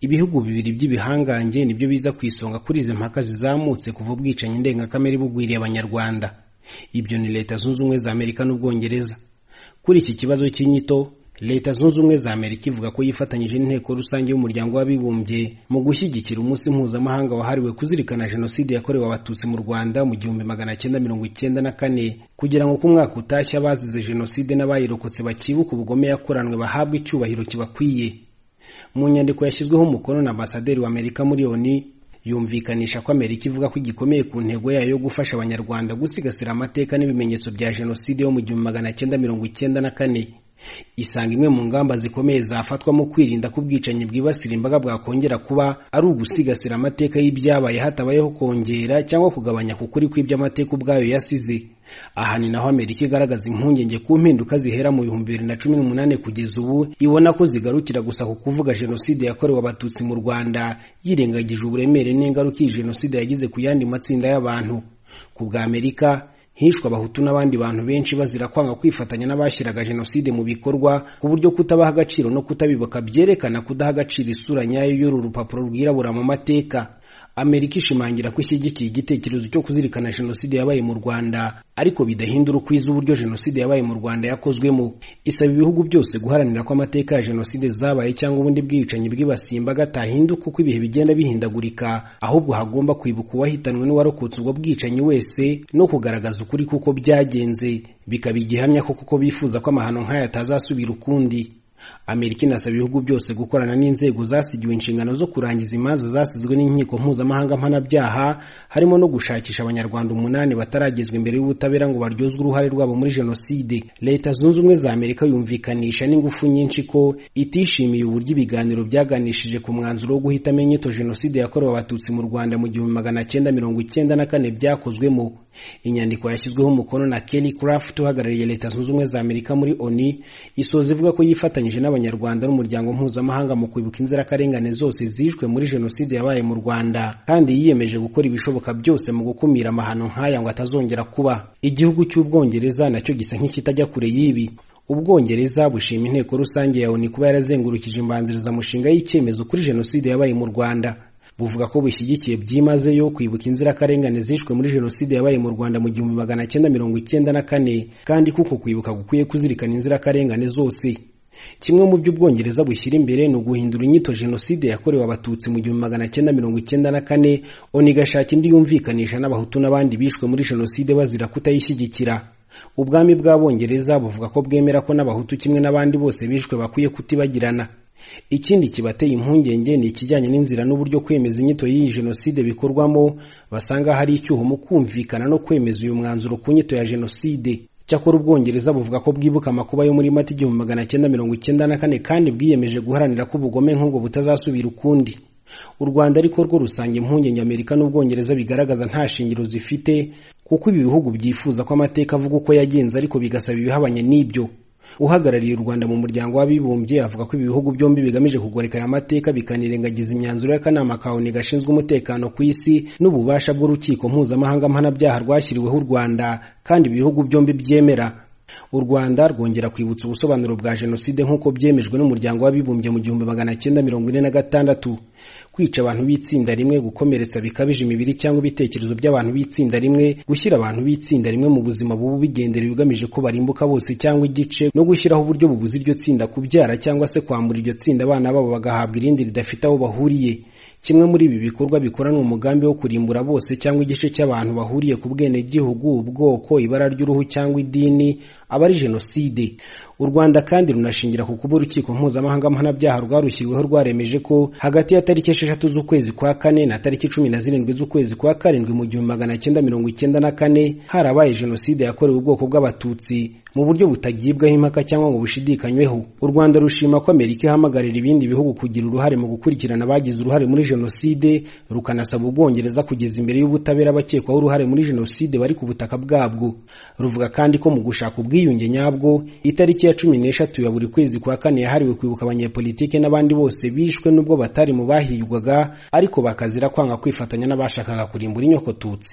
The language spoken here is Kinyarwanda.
ibihugu bibiri by'ibihangange nibyo biza ku isonga kuri izi mpaka zizamutse kuva ubwicanyi ndengakamere bugwiriye abanyarwanda ibyo ni leta zunze ubumwe za amerika n'ubwongereza kuri iki kibazo cy'inyito leta zunze ubumwe za amerika ivuga ko yifatanyije n'inteko rusange y'umuryango w'abibumbye mu gushyigikira umunsi mpuzamahanga wahariwe kuzirikana jenoside yakorewe abatutsi mu rwanda mu gihumbi magana cyenda mirongo icyenda na kane kugira ngo ku mwaka utashye abazize jenoside n'abayirokotse bakibuka ubugome yakoranwe bahabwe icyubahiro kibakwiye mu nyandiko yashyizweho umukono na ambasaderi wa amerika muri oni yumvikanisha ko amerika ivuga ko igikomeye ku ntego yayo yo gufasha abanyarwanda gusigasira amateka n'ibimenyetso bya jenoside yo mu gihumbi magana cyenda mirongo icyenda na kane isanga imwe mu ngamba zikomeye zafatwa mu kwirinda ko ubwicanyi bwibasira imbaga bwakongera kuba ari ugusigasira amateka y'ibyabaye hatabayeho kongera cyangwa kugabanya ku kuri kw'iby'amateka ubwayo yasize aha ni naho amerika igaragaza impungenge ku mpinduka zihera mu bihumbi bibiri na cumi n'umunani kugeza ubu ibona ko zigarukira gusa ku kuvuga jenoside yakorewe abatutsi mu rwanda yirengagije uburemere n'ingaruka iyi jenoside yagize ku yandi matsinda y'abantu ku bwa amerika hishwe abahutu n'abandi bantu benshi bazira kwanga kwifatanya n'abashyiraga jenoside mu bikorwa ku buryo kutabaha agaciro no kutabibuka byerekana kudaha agaciro isura nyayo y'uru rupapuro rwirabura mu mateka amerika ishimangira ko ishyigikiye igitekerezo cyo kuzirikana jenoside yabaye mu rwanda ariko bidahindura uko izi uburyo jenoside yabaye mu rwanda yakozwemo isaba ibihugu byose guharanira ko amateka ya jenoside zabaye cyangwa ubundi bwicanyi bwibasiye imbaga atahinduka uko ibihe bigenda bihindagurika ahubwo hagomba kwibuka uwahitanwe n'uwarokotse ubwo bwicanyi wese no kugaragaza ukuri kuko byagenze bikaba igihamya ko kuko bifuza ko amahano nk'aya atazasubira ukundi amerika inasaba ibihugu byose gukorana n'inzego zasigiwe inshingano zo kurangiza imanza zasizwe n'inkiko mpuzamahanga mpanabyaha harimo no gushakisha abanyarwanda umunani bataragezwa imbere y'ubutabera ngo baryozwe uruhare rwabo muri jenoside leta zunze ubumwe za amerika yumvikanisha n'ingufu nyinshi ko itishimiye uburyo ibiganiro byaganishije ku mwanzuro wo guhitamo inyito jenoside yakorewe abatutsi mu rwanda mu gihumbi magana cyenda mirongo icyenda na kane byakozwemo inyandiko yashyizweho umukono na Kelly Craft uhagarariye leta zunze ubumwe za Amerika muri ONU isoza ivuga ko yifatanyije n'abanyarwanda n'umuryango mpuzamahanga mu kwibuka inzirakarengane zose zishwe muri jenoside yabaye mu Rwanda kandi yiyemeje gukora ibishoboka byose mu gukumira amahano nk'aya ngo atazongera kuba igihugu cy'ubwongereza nacyo gisa nk'ikitajya kure y'ibi ubwongereza bushima inteko rusange ya ONU kuba yarazengurukije imbanzirizamushinga y'icyemezo kuri jenoside yabaye mu Rwanda buvuga ko bushyigikiye byimazeyo kwibuka inzirakarengane zishwe muri jenoside yabaye mu rwanda mu gihumbi magana cyenda mirongo icyenda na kane kandi kuko kwibuka gukwiye kuzirikana inzirakarengane zose kimwe mu byo ubwongereza bushyira imbere ni uguhindura inyito jenoside yakorewe abatutsi mu gihumbi magana cyenda mirongo icyenda na kane oni igashaka indi yumvikanisha n'abahutu n'abandi bishwe muri jenoside bazira kutayishyigikira ubwami bw'abongereza buvuga ko bwemera ko n'abahutu kimwe n'abandi bose bishwe bakwiye kutibagirana ikindi kibateye impungenge ni ikijyanye n'inzira n'uburyo kwemeza inyito y'iyi jenoside bikorwamo basanga hari icyuho mu kumvikana no kwemeza uyu mwanzuro ku nyito ya jenoside cyakora ubwongereza buvuga ko bwibuka amakuba yo muri mata igihumbi magana cyenda mirongo icyenda na kane kandi bwiyemeje guharanira ko ubugome nk'ubwo butazasubira ukundi u rwanda ariko rwo rusanga impungenge amerika n'ubwongereza bigaragaza nta shingiro zifite kuko ibi bihugu byifuza ko amateka avuga uko yagenze ariko bigasaba ibihabanye n'ibyo uhagarariye u Rwanda mu muryango w'abibumbye avuga ko ibi bihugu byombi bigamije kugoreka aya mateka bikanirengagiza imyanzuro y'akanama ka ONU gashinzwe umutekano ku isi n'ububasha bw'urukiko mpuzamahanga mpanabyaha rwashyiriweho u Rwanda kandi ibihugu byombi byemera u Rwanda rwongera kwibutsa ubusobanuro bwa jenoside nk'uko byemejwe n'umuryango w'abibumbye mu gihumbi magana cyenda mirongo ine na gatandatu kwica abantu b'itsinda rimwe gukomeretsa bikabije imibiri cyangwa ibitekerezo by'abantu b'itsinda rimwe gushyira abantu b'itsinda rimwe mu buzima bubu bigendera bigamije ko barimbuka bose cyangwa igice no gushyiraho uburyo bubuza iryo tsinda kubyara cyangwa se kwambura iryo tsinda abana babo bagahabwa irindi ridafite aho bahuriye kimwe muri ibi bikorwa bikoranwa umugambi wo kurimbura bose cyangwa igice cy'abantu bahuriye ku bwenegihugu ubwoko ibara ry'uruhu cyangwa idini aba ari jenoside u rwanda kandi runashingira ku kuba urukiko mpuzamahanga mpanabyaha rwarushyiriweho rwaremeje ko hagati ya tariki esheshatu z'ukwezi kwa kane na tariki cumi na zirindwi z'ukwezi kwa karindwi mu gihumbi magana cyenda mirongo icyenda na kane harabaye jenoside yakorewe ubwoko bw'abatutsi mu buryo butagibwaho impaka cyangwa ngo bushidikanyweho u rwanda rushima ko amerika ihamagarira ibindi bihugu kugira uruhare mu gukurikirana abagize uruhare muri jenoside rukanasaba ubwongereza kugeza imbere y'ubutabera bakekwaho uruhare muri jenoside bari ku butaka bwabwo ruvuga kandi ko mu gushaka ubwiyunge nyabwo itariki ya cumi n'eshatu ya buri kwezi kwa kane yahariwe kwibuka abanyepolitike n'abandi bose bishwe n'ubwo batari mu bahigwaga ariko bakazira kwanga kwifatanya n'abashakaga kurimbura inyokotutsi